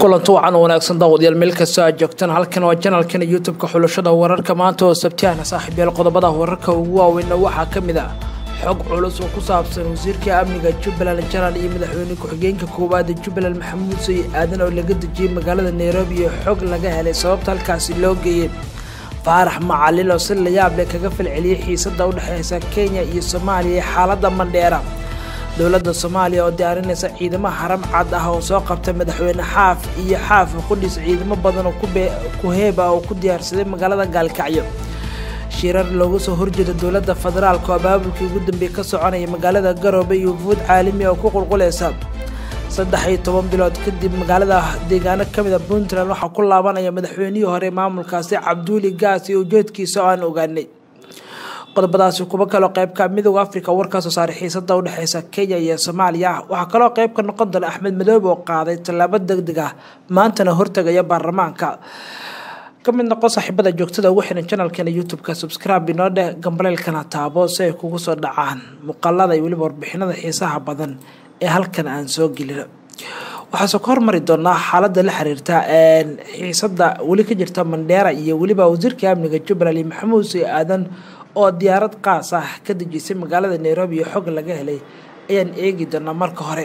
kulanti wacan wanaagsan daawadayaal meel kastoo aad joogtaan halkan waa janalkana youtube-ka xulashada wararka maanta oo sabtiyahna saaxiibyaal qodobada wararka ugu waaweynna waxaa ka mid ah xog culus oo ku saabsan wasiirka amniga jubbaland janaal iyo madaxweyne ku-xigeenka koowaada jubbaland maxamuud say aadan oo laga dejiyey magaalada nairobi iyo xog laga helay sababta halkaasi loo geeyey faarax macalin oo si layaab leh kaga falceliyey xiisada u dhexeysa kenya iyo soomaaliya ee xaaladda mandheera dowladda soomaaliya oo diyaarinaysa ciidamo haram cad ah oo soo qabta madaxweyne xaaf iyo xaaf qudhiis ciidamo badan oo ku heeba oo ku diyaarsaday magaalada gaalkacyo shirar looga soo horjeeda dowladda federaalk oo abaabulkii ugu dambeeyey ka soconaya magaalada garoobe iyo wufuud caalami oo ku qulqulaysa saddex iyo toban bilood kadib magaalada deegaano ka mid a puntland waxaa ku laabanaya madaxweynihii hore maamulkaasi cabduuli gaas iyo ujeedkiisa oo aan ogaanay qodobadaasi kuwo kaloo qeybka midooda africa warkaa soo saaray xiisada udhexeysa kenya iyo soomaaliya waxaa kaloo qeyb ka noqon doona axmed madoobe oo qaaday tallaabo deg deg ah maantana hortagaya baarlamaanka ka mid noqon saaxiibada joogtada ugu xiran janalkeena youtube-ka subscribe inoo dheh gambaleelkana taabo si ay kugu soo dhacaan muuqaalada iyo weliba warbixinada xiisaha badan ee halkan aan soo gelino waxaase ka hormari doonaa xaalada la xiriirta xiisada weli ka jirta mandheera iyo weliba wasiirka amniga jubbaland iyo maxamuud say aadan oo diyaarad qaas ah ka dejisay magaalada nairobi iyo xog laga helay ayaan eegi doonaa marka hore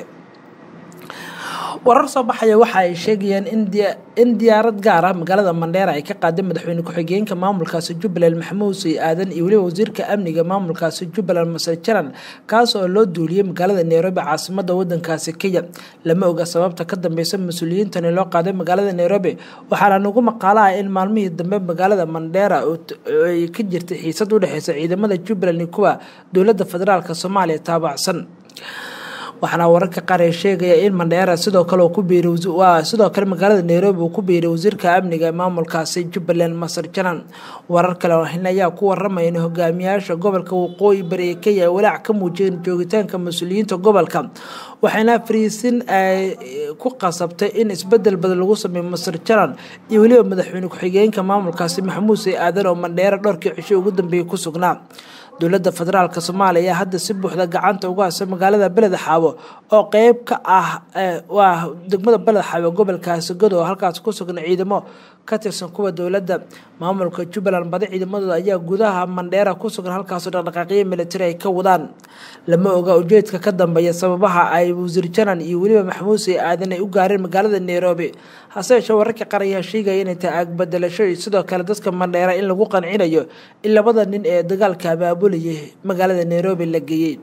warar soo baxaya waxa ay sheegayaan in diyaarad gaar ah magaalada mandheera ay ka qaaday madaxweyne ku-xigeenka maamulkaasi jubbaland maxamuud say aadan iyo weliba wasiirka amniga maamulkaasi jubbaland masar jaran kaas oo loo duuliyey magaalada nairobi caasimada wadankaasi kenya lama oga sababta ka dambeysa mas-uuliyiintani loo qaaday magaalada nairobi waxaana nagu maqaalo ah in maalmihii dambe magaalada mandheera ay ka jirtay xiisad udhexeysa ciidamada jubbaland iyo kuwa dowladda federaalk soomaaliya taabacsan waxaana wararka qaar ee sheegaya in mandheera sidoo kale ku biiray sidoo kale magaalada nairobi uu ku biiray wasiirka amniga ee maamulkaasi jubbaland masar janan warar kale oo hin ayaa ku waramaya in hogaamiyaasha gobolka waqooyi bari ee kenya ay walaac ka muujiyeen joogitaanka mas-uuliyiinta gobolka waxayna fariisin ay ku qasabtay in isbedel badan lagu sameeyo masar janan iyo weliba madaxweyne ku-xigeenka maamulkaasi maxamuud say aadan oo mandheera dhowrkii cisho ugu dambeeyay ku sugnaa dowladda federaalk soomaaliya ayaa hadda si buuxda gacanta uga hasa magaalada beled xaabo oo qeyb ka ah waa degmada beled xaabo gobolkaasi godo oo halkaas ku sugan ciidamo ka tirsan kuwa dowladda maamulka jubbaland badi ciidamadooda ayaa gudaha mandheera ku sugan halkaasoo dhaqdhaqaaqyo militari ay ka wadaan lama oga ujeedka ka dambeeya sababaha ay wasiir janan iyo weliba maxamuud say aadan ay u gaareen magaalada nairobi hase yeeshee wararka qaar ayaa sheegaya inay tahay aagbadelasho iyo sidoo kale dadka mandheera in lagu qancinayo in labada nin ee dagaalka abaabulayay magaalada nairobi la geeyey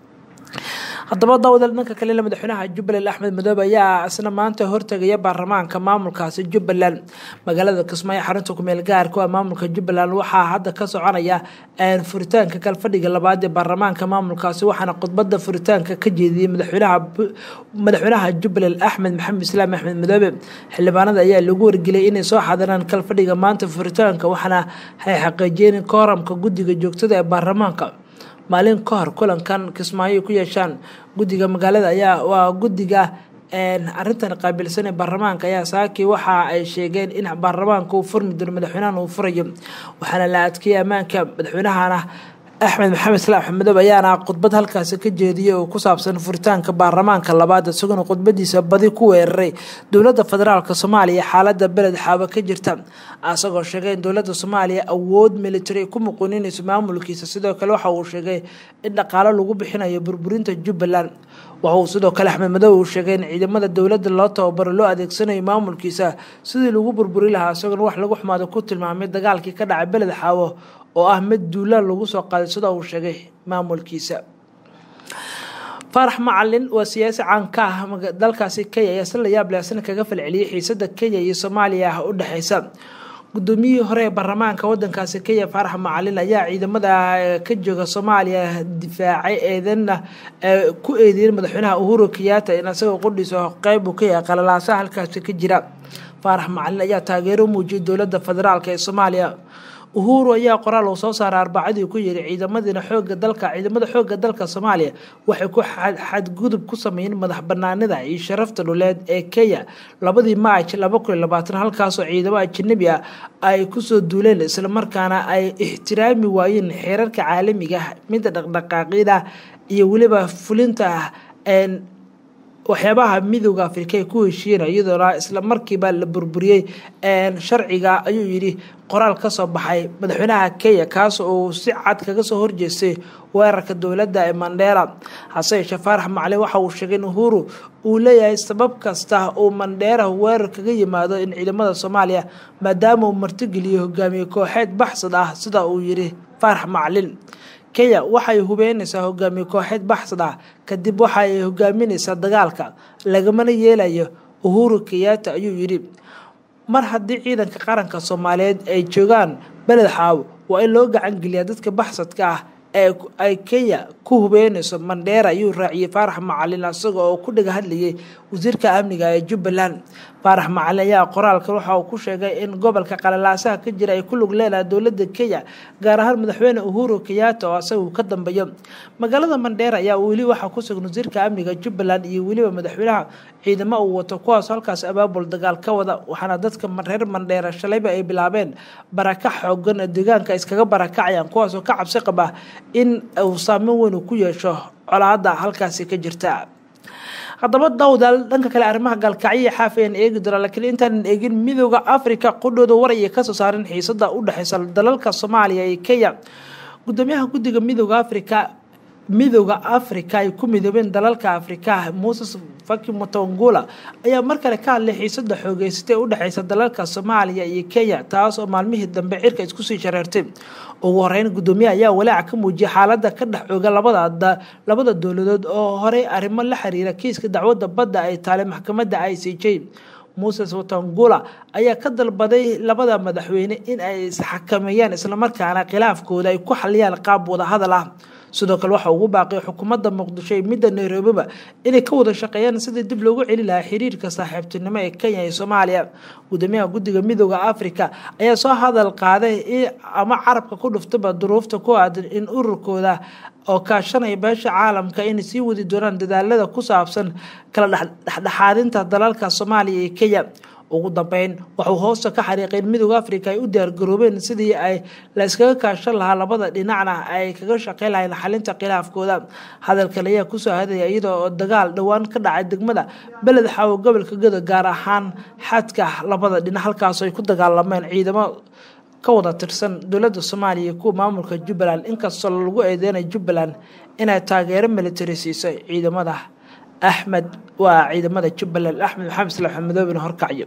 haddaba daawadaal dhanka kalena madaxweynaha jubbaland axmed madoobe ayaa isna maanta hortegaya baarlamaanka maamulkaasi jubbaland magaalada kismaayo xarunta kumeel gaarka waa maamulka jubbaland waxaa hadda ka soconaya furitaanka kalfadhiga labaad ee baarlamaanka maamulkaasi waxaana khudbada furitaanka ka jeediyey madaxweynaha jubbaland axmed maxamed islaam axmed madoobe xildhibaanada ayaa lagu wargeliyay inay soo xadiraan kalfadhiga maanta furitaanka waxaana ay xaqiijiyeen kooramka guddiga joogtada ee baarlamaanka maalin ka hor kulankan kismaayo ku yeeshaan guddiga magaalada ayaa waa guddiga arintan qaabilsan ee baarlamaanka ayaa saakii waxa ay sheegeen in baarlamaanka uu furmi doono madaxweynahan uu furayo waxaana la adkeeyey ammaanka madaxweynahana axmed maxamed islaam axmedoob ayaana khudbad halkaasi ka jeediyey oo ku saabsan furitaanka baarlamaanka labaad isaguna khudbadiisa badi ku weeraray dowladda federaalk soomaaliya xaalada beled xaabo ka jirta isagoo sheegay in dowladda soomaaliya awood militari ku muquuninayso maamulkiisa sidoo kale waxa uu sheegay in dhaqaalo lagu bixinayo burburinta jubbaland waxauu sidoo kale axmed madoobe uu sheegay in ciidamada dowladda loo tababaro loo adeegsanayo maamulkiisa sidii lagu burburi lahaa isagoona wax lagu xumaado ku tilmaamay dagaalkii ka dhacay beled xaawo oo ah mid duulaan lagu soo qaaday sida uu sheegay maamulkiisa faarax macalin waa siyaasi caan ka ah dalkaasi kenya ayaa si la yaab leh asna kaga falceliyey xiisada kenya iyo soomaaliya ah u dhexeysa guddoomiyihii hore ee baarlamaanka wadankaasi kenya faarax macalin ayaa ciidamada ka jooga soomaaliya difaacay eedanna ku eedeeyeen madaxweynaha uhuru kenyaata in isagoo qudhiisa qeyb uu ka yahay qalalaasaha halkaasi ka jira faarax macalin ayaa taageero muujiyay dowladda federaalk ee soomaaliya uhuru ayaa qoraal uu soo saaray arbacadii ku yiri ciidamadiina xooga dalka ciidamada xooga dalka soomaaliya waxay ku xadgudub ku sameeyeen madax banaanida iyo sharafta dhuleed ee kenya labadii maaj laba kun iyo labaatan halkaasoo ciidamo ajanabi ah ay kusoo duuleen islamarkaana ay ixtiraami waayeen xeerarka caalamiga ah midda dhaqdhaqaaqyada iyo weliba fulinta waxyaabaha midooda afrika ay ku heshiiyeen iyadoona isla markiiba la burburiyey sharciga ayuu yidhi qoraal ka soo baxay madaxweynaha kenya kaas uu si cad kaga soo horjeestay weerarka dowladda ee mandheera hase yeeshee faarax macalin waxa uu sheegay in uhuru uu leeyahay sabab kasta uu mandheera weerar kaga yimaado in ciidamada soomaaliya maadaama uu martigeliyo hogaamiye kooxeed baxsad ah sida uu yidhi faarax macalin kenya waxay hubeynaysaa hogaamiye kooxeed baxsad ah kadib waxa ay hogaaminaysaa dagaalka lagamana yeelayo uhuru kenyaata ayuu yidhi mar haddii ciidanka qaranka soomaaliyeed ay joogaan beled xaawo waa in loo gacangeliyaa dadka baxsadka ah ee ay kenya ku hubeynayso mandheera ayuu raaciyey faarax macalin isaga oo ku dhiga hadlayay wasiirka amniga ee jubbaland faarax macalin ayaa qoraalka waxa uu ku sheegay in gobolka qalalaasaha ka jira ay ku lug leedahay dowladda kenya gaar ahaan madaxweyne uhuru kenyaata oo asaga uu ka dambeeyo magaalada mandheera ayaa weli waxaa ku sugan wasiirka amniga jubbaland iyo weliba madaxweynaha ciidamo uu wato kuwaas halkaas abaabul dagaal ka wada waxaana dadka reer mandheera shalayba ay bilaabeen barakac xoogan deegaanka iskaga barakacayaan kuwaasoo ka cabsi qaba in uu saameyn weyn uu ku yeesho colaada halkaasi ka jirta haddaba dawdal dhanka kale arrimaha gaalkacyiya xaaf ayaan eegi doonaa laakiin intaanan eegin midooda africa qudhooda war ayay kasoo saareen xiisada u dhexeysa dalalka soomaaliya iyo kenya gudoomiyaha guddiga midooda africa midooda africa ay ku midoobeen dalalka afrika muses faki mutangula ayaa mar kale ka hadlay xiisada xoogeysatay ee u dhexeysa dalalka soomaaliya iyo kenya taas oo maalmihii dambe cirka isku sii shareertay ugu horeyn gudoomiyaha ayaa walaaca ka muujiyay xaalada ka dhex ooga labada labada dowladood oo horey arrimo la xiriira kiiska dacwadda badda ay taalay maxkamadda i c j muses watangula ayaa ka dalbaday labada madaxweyne in ay isxakameeyaan islamarkaana khilaafkooda ay ku xaliyaan qaab wadahadal ah sidoo kale waxa ugu baaqay xukuumadda muqdisho iyo midda nairobiba inay ka wada shaqeeyaan sidii dib loogu celi lahaa xiriirka saaxiibtinimo ee kenya iyo soomaaliya gudoomiyaha guddiga midooda africa ayaa soo hadal qaaday ama carabka ku dhuftaba duruufta ku aadan in ururkooda oo kaashanaya beesha caalamka inay sii wadi doonaan dadaalada ku saabsan kala dhexdhexaadinta dalalka soomaaliya iyo kenya ugu dambeyn waxuu hoosta ka xariiqay in midooda africa ay u diyaargaroobeen sidii ay la iskaga kaashan lahaa labada dhinacna ay kaga shaqeyn lahayn xalinta khilaafkooda hadalkan ayaa kusoo hadaya iyada oo dagaal dhowaan ka dhacay degmada beled xaawo gobolka gado gaar ahaan xadka labada dhinac halkaasoo ay ku dagaalameen ciidamo ka wada tirsan dowladda soomaaliya iyo kuwa maamulka jubbaland inkastoo lagu eedeynaya jubbaland inay taageero militari siisay ciidamada axmed waa ciidamada jubbaland axmed maxamed salax madoobin horkacyo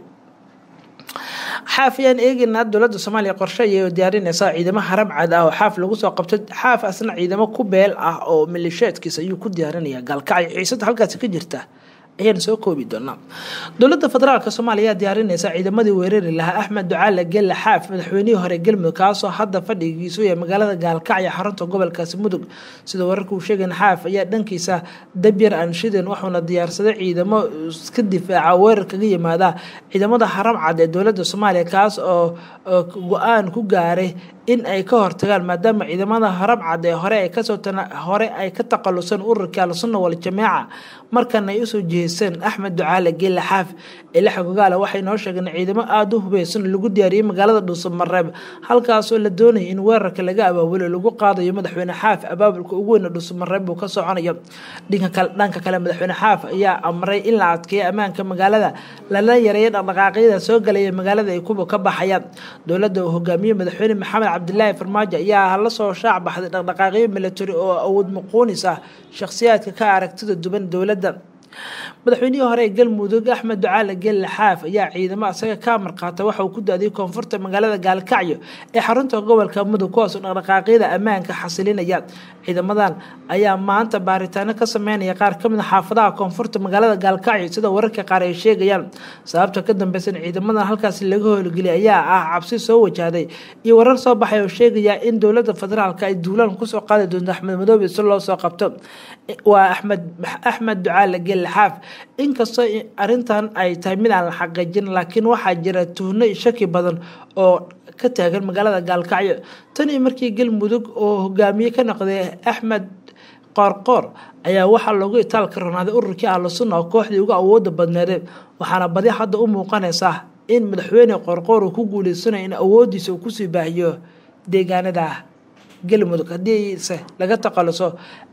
xaaf ayaan eegeynaa dowladda soomaaliya qorshe ayay diyaarinaysaa ciidamo haram cad ah oo xaaf lagu soo qabto xaaf asna ciidamo ku beel ah oo malisheedkiisa ayuu ku diyaarinaya gaalkacyo xiisada halkaasi ka jirta ayaan soo koobi doonaa dowladda federaalk soomaaliya ayaa diyaarinaysa ciidamadii weerari lahaa axmed ducaale gelle xaaf madaxweynihii hore galmudug kaasoo hadda fadhigiisu yahay magaalada gaalkacyo xarunta gobolkaasi mudug sida wararka uu sheegayn xaaf ayaa dhankiisa dabyar anshiden wuxuuna diyaarsaday ciidamo iska difaaca weerar kaga yimaada ciidamada haram cad ee dowladda soomaaliya kaas oo go-aan ku gaaray in ay ka hortagaan maadaama ciidamada haram cad ee hore ay kasoo hore ay ka taqaluseen ururkii al-sunna wal-jamaaca markan ay usoo jiheyseen axmed ducaale geelle xaaf ilaxa gogaale waxay noo sheegeen ciidamo aada u hubeysan lagu diyaariyey magaalada dhuusamareeb halkaasoo la doonayay in weerarka laga abaabulo lagu qaadayo madaxweyne xaaf abaabulka ugu weyna dhuusamareeb uu ka soconayo dhanka kale madaxweyne xaaf ayaa amray in la adkeeyo ammaanka magaalada lala yareeyo dhaqdhaqaaqyada soo galaya magaalada ay kuba ka baxayaan dowladda uu hogaamiyey madaxweyne maxamed cabdilaahi farmaajo ayaa la soo shaac baxday dhaqdhaqaaqyo military oo awood muquunis ah shakhsiyaadka ka aragtida duban dowladda madaxweynihii hore ee galmudug axmed ducaale gelle xaaf ayaa ciidamo asaga ka marqaata waxa uu ku daadiyay koonfurta magaalada gaalkacyo ee xarunta gobolka mudug kuwaasoo dhaqdhaqaaqyada ammaanka xasilinaya ciidamadan ayaa maanta baaritaano ka sameynaya qaar kamid a xaafadaha koonfurta magaalada gaalkacyo sida wararka qaar ay sheegayaan sababta ka dambeysan ciidamadan halkaasi laga howlgeliyay ayaa ah cabsi soo wajahday iyo warar soo baxay oo sheegaya in dowlada federaalk ay duulaan kusoo qaadi doonto axmed madoobe si loo soo qabto waa axmed axmed ducaale gelle xaaf inkastoo arintan ay tahay mid aan la xaqiijin laakiin waxaa jira tuhno shaki badan oo ka taagan magaalada gaalkacyo tan iyo markii galmudug oo hogaamiye ka noqday axmed qoorqoor ayaa waxaa loogu itaalka ronaaday ururkii ahlu sunna oo kooxdii uga awooda badneeday waxaana badi hadda u muuqanaysaa in madaxweyne qoorqoor uu ku guuleysanayo in awoodiisa uu kusii baahiyo deegaanada galmudug haddiise laga taqaluso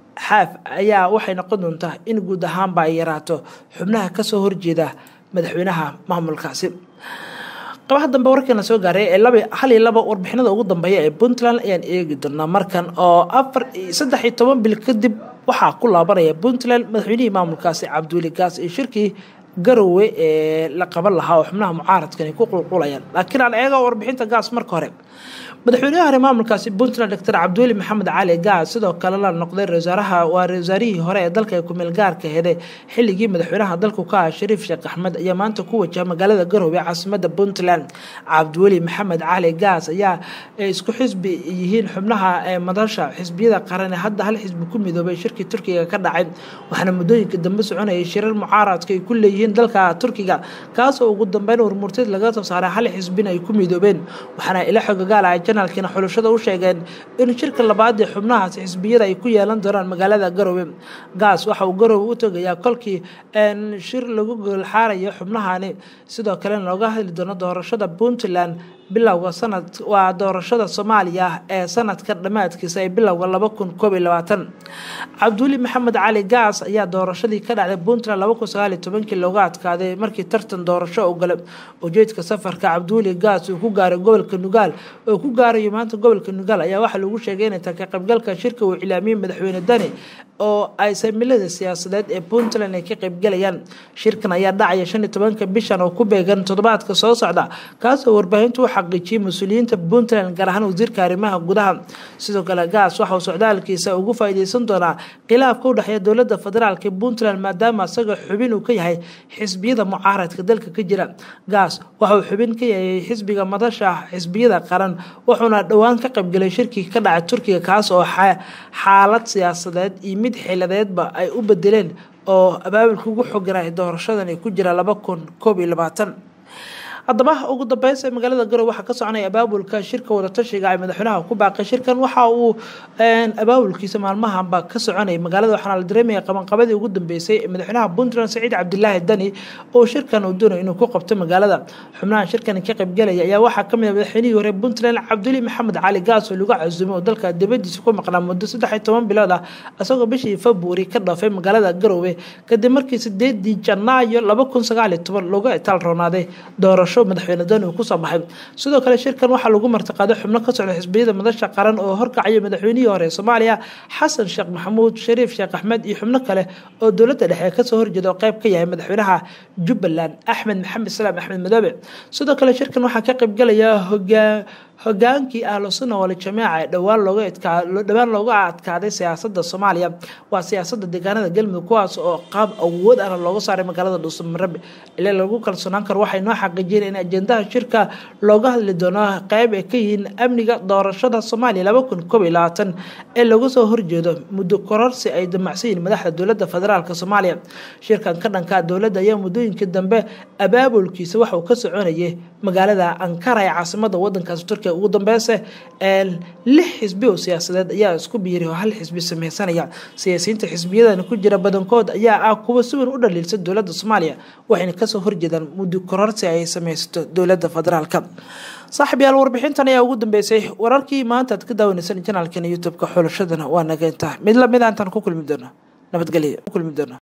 xaaf ayaa waxay noqon doontaa in guud ahaanba ay yaraato xubnaha kasoo horjeeda madaxweynaha maamulkaasi qabaha dambe warkeena soo gaaray ee laba hal iyo laba warbixinada ugu dambeeya ee puntland ayaan eegi doonaa markan oo afar saddex iyo toban bil kadib waxaa ku laabanaya puntland madaxweynihii maamulkaasi cabdiweli gaas iyo shirkii garowe ee la qaban lahaa oo xubnaha mucaaradkani ku qulqulayaan laakiin aan eega warbixinta gaas marka hore madaxweynaha hore maamulkaasi puntland doctor cabdiweli maxamed cali gaas sidoo kale la noqday wasaaraha waa wasaarihii hore ee dalka ee kumeel gaarka heday xilligii madaxweynaha dalku ka ah shariif sheekh axmed ayaa maanta ku wajaha magaalada garowe ee caasimada puntland cabdiweli maxamed cali gaas ayaa isku xisbi yihiin xubnaha madasha xisbiyada qaran ee hadda hal xisbi ku midoobay shirkii turkiga ka dhacay waxaana muddooyinka dambe soconayay shirar mucaaradka ay ku leeyihiin dalka turkiga kaasoo ugu dambeyn warmurteed laga soo saaray hal xisbina ay ku midoobeen waxaana ila xogagaala janaalkiina xulashada u sheegeen in shirka labaad ee xubnahaas xisbiyada ay ku yeelan doonaan magaalada garowe gaas waxa uu garowe u tegayaa kolkii shir lagu goolxaarayo xubnahani sidoo kalena looga hadli doono doorashada puntland bilowga sanad waa doorashada soomaaliya ee sanadka dhammaadkiisa ee bilowga laba kun koob iyo labaatan cabdiweli maxamed cali gaas ayaa doorashadii ka dhacday puntland laba kun sagaal iyo tobankii looga adkaaday markii tartan doorasho u galay ujeedka safarka cabdiweli gaas uu ku gaaray gobolka nugaal oo ku gaarayo maanta gobolka nugaal ayaa waxaa lagu sheegay inay tahay ka qaybgalka shirka uu cilaamiyey madaxweyne dani oo ay samilada siyaasadeed ee puntland ay ka qaybgalayaan shirkan ayaa dhacaya shan iyo tobanka bishan oo ku beegan toddobaadka soo socda kaasoo warbaahintu xaqiijiyey mas-uuliyiinta puntland gaar ahaan wasiirka arrimaha gudaha sidoo kale gaas waxauu socdaalkiisa ugu faa'iideysan doonaa khilaafka u dhexeeya dowladda federaalk ee puntland maadaama isaga xubin uu ka yahay xisbiyada mucaaradka dalka ka jira gaas waxauu xubin ka yahay xisbiga madasha xisbiyada qaran wuxuuna dhowaan ka qaybgalay shirkii ka dhacay turkiga kaas oo xaalad siyaasadeed iyo mid xiladeedba ay u bedeleen oo abaabulka ugu xoganay doorashadan ay ku jira laba kun koob iyo labaatan haddaba ugu dambeynsa magaalada garowe waxaa ka soconaya abaabulka shirka wadatashiga ay madaxweynaha ku baaqay shirkan waxa uu abaabulkiisa maalmahanba ka soconayay magaalada waxaana la dareemaya qabanqabadii ugu dambeysay madaxweynaha puntland saciid cabdilaahi dani oo shirkan uu doonayo inuu ku qabto magaalada xubnaha shirkan ka qaybgalaya ayaa waxaa kamid ah madaxweynihii hore puntland cabduli maxamed cali gaas oo lagu casuumay oo dalka dibadiisa ku maqnaa muddo saddex iyo toban bilood ah isagoo bishii februari ka dhaafay magaalada garowe kadib markii sideedii janaayo laba kun sagaal iyo toban looga itaal roonaaday doorasho madaxweyne dani uu kusoo baxay sidoo kale shirkan waxaa lagu martiqaaday xubno ka socda xisbiyada madasha qaran oo horkacaya madaxweynihii hore ee soomaaliya xasan sheekh maxamuud shariif sheekh axmed iyo xubno kale oo dowladda dhexe kasoo horjeeda oo qayb ka yahay madaxweynaha jubbaland axmed maxamed salaam axmed madoobe sidoo kale shirkan waxaa ka qaybgalaya hogaa hogaankii ahlu sunna wal jamiica ee dhowaan looga adkaa dhowaan looga adkaaday siyaasadda soomaaliya waa siyaasadda deegaanada galmudug kuwaas oo qaab awood ahna looga saaray magaalada dhuusamareeb ilaa lagu kalsoonaan karo waxay noo xaqiijiyeen in ajendaha shirka looga hadli doono qeyb ay ka yihiin amniga doorashada soomaaliya laba kun koob iyo labaatan ee lagu soo horjeedo muddo kororsi ay damacsan yihiin madaxda dowladda federaalk soomaaliya shirkan ka dhanka dowladda ayaa muddooyinkii dambe abaabulkiisa waxauu ka soconayay magaalada ankara ee caasimada wadankaasi turkiya ugu dambeyse lix xisbi oo siyaasadeed ayaa isku biiray oo hal xisbi sameysanaya siyaasiyiinta xisbiyadan ku jira badankood ayaa ah kuwa si weyn u dhaliilsa dowladda soomaaliya waxayna kasoo horjeedaan muddo kororsi ay sameysato dowladda federaalka saaxib yaal warbixintan ayaa ugu dambeysay wararkii maanta aad ka daawaneysaan janaalkeena youtube-ka xulashadana waa nageyntaa mid lamid a intaan ku kulmi doono nabadgelya ku kulmi doono